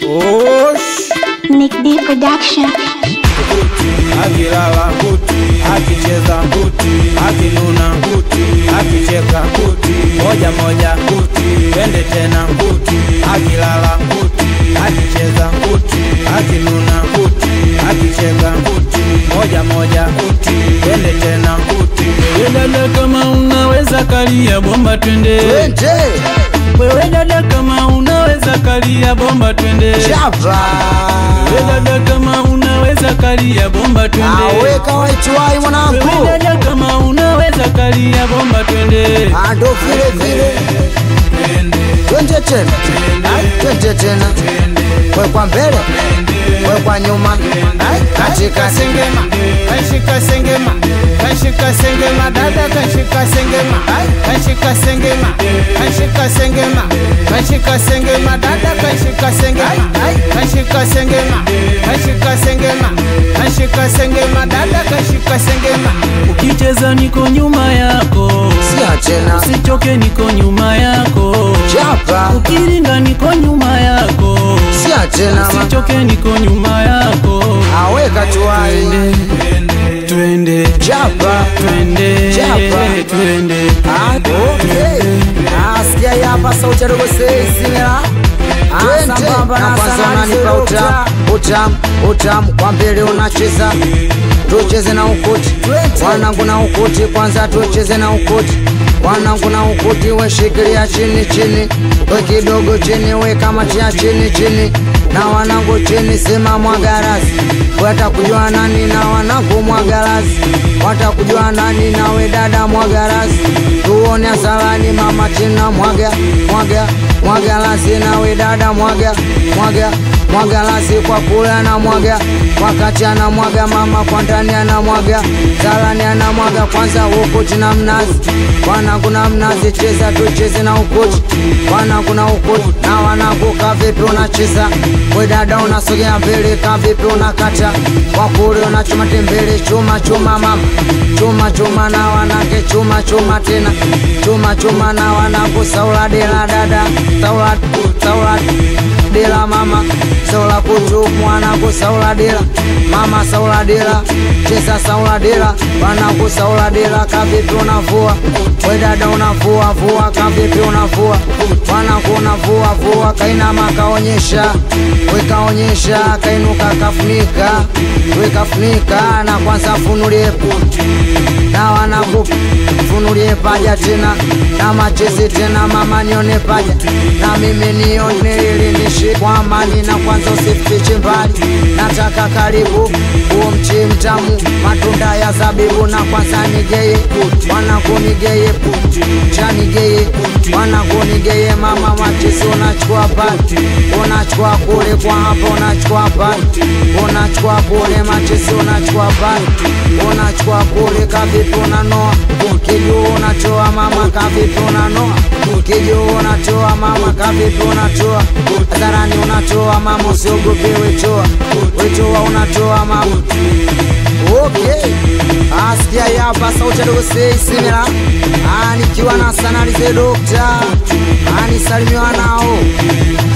Osh, Nick D Production. akilala kuti, akicheza kuti, akinuna kuti, akicheka kuti, moja moja kuti, twende tena kuti, akilala kuti, akicheza kuti, akinuna kuti, akicheka kuti, moja moja kuti, twende tena kuti. Wewe dada kama unaweza kalia bomba twende. Twende Wewe dada kama unaweza kalia bomba twende. chapa Wewe dada kama unaweza kalia bomba twende. aweka waitwai mwanangu Wewe dada kama unaweza kalia bomba twende. ando vile vile twende tena Ai, twende tena wekwa mbele wekwa nyuma Ai, katika sengema kashika sengema kashika sengema dada kashika sengema kashika sengema kashika sengema kashika sengema dada kashika sengema kashika sengema kashika sengema kashika sengema dada kashika sengema Ukicheza niko nyuma yako. sia tena Usichoke niko nyuma yako. chapa Ukiringa niko nyuma yako. sia tena ma- Usichoke niko nyuma yako. aweka tuai Twende, twende, chapa twende, Chapa. twende. nasikia hapa sauti ya dogo seisimela kwanza unanipa utamu utamu utamu kwa mbele unacheza tucheze na ukuti wanangu na ukuti kwanza tucheze na ukuti wanangu na ukuti weshikilia chini chini we kidogo chini we kamatia chini chini na wanangu chini sema mwagarasi watakujua nani na wanangu mwagarasi watakujua nani nawe dada mwagarasi tuone asalani mama china mwaga mwaga mwagalasi nawe dada mwaga mwaga mwagalasi kwa kula na mwaga wakati ana mwaga mama kwa ndani ana mwaga salani ana mwaga kwanza ukuti na mnazi wana kuna mnazi cheza tucheze na ukuti wana kuna ukuti na wanangu kavipi unacheza we dada unasogea mbele kavipi unakata kwa kule unachuma tembele chuma chuma mama chuma chuma na wanake chuma chuma tena chuma chuma na wanangu saula dela dada saula saula dela mama saula kutu mwanangu saula dela mama saula dela cheza saula dela wanangu saula dela kavipi unavua we dada unavua vua kavipi unavua wanangu unavua vua kainama kaonyesha wekaonyesha kainuka kafunika wekafunika na kwanza funulie puti na wanangu funulie paja tena na machezi tena mama nione paja na mimi nione ili nishi kwa amani na kwanza usifiche mbali nataka karibu huo mchi mtamu matunda ya zabibu na kwanza nigeye wanangu nigeye chanigeye wanangu nigeye mama machezi unachukua pati unachukua kule kwa hapa unachukua pati unachukua kule machezi unachukua pati unachukua kule kavipi unanoa kijuu unatoa mama kavipi unanoa kijuu unatoa mama kavipi unatoa hadharani unatoa mama usiogope wetoa wetoa unatoa mama okay asikia hapa sauti ya dogo seisimela nikiwa na sanalize dokta anisalimiwa nao